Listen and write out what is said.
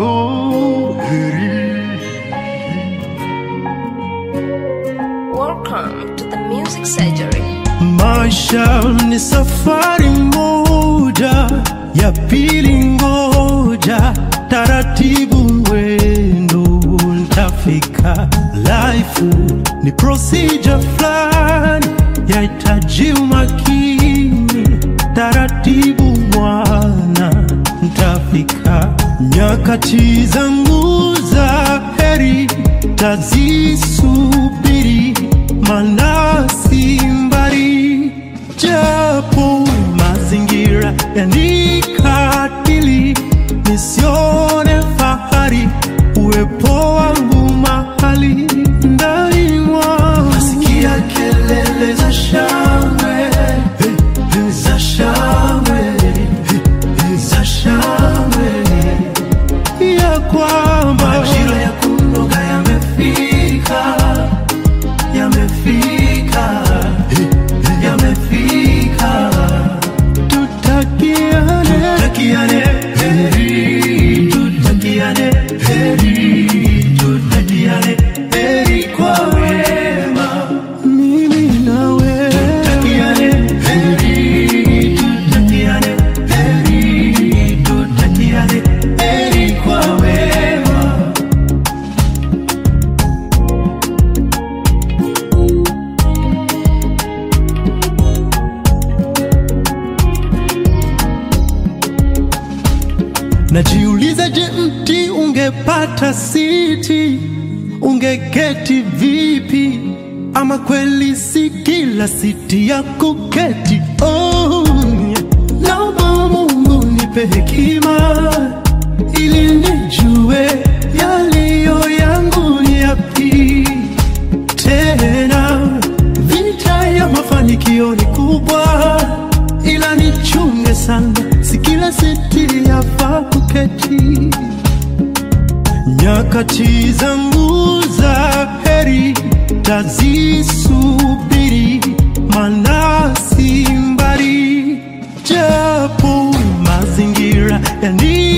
oh, heri. Welcome to the Music Surgery. Maisha ni safari moja, ya pili ngoja, taratibu mwendo ntafika. Life ni procedure fulani, yahitaji umakini, taratibu mwana ntafika. Nyakati zangu za heri tazisubiri, maana si mbali, japo mazingira yanikatili, nisione fahari uwepo wangu mahali ndani mwangu. Nasikia kelele za shangwe za shangwe za shangwe ya kwamba majira ya kunoga yamefika, yamefika, yamefika. Tutakiane, tutakiane heri, tutakiane heri, tutakiane heri kwa wema, mimi nawe. Tutakiane heri, tutakiane heri, tutakiane heri kwa wema. Najiuliza, je, mti ungepata siti ungeketi vipi? Ama kweli si kila siti ya kuketi? Oh, yeah. naomba Mungu nipe hekima ili nijue yaliyo yangu ni yapi tena vita ya mafanikio ni kubwa, ila nichunge sana, si kila siti yafaa kuketi. Nyakati zangu za heri tazisubiri, maana si mbali, japo mazingira yani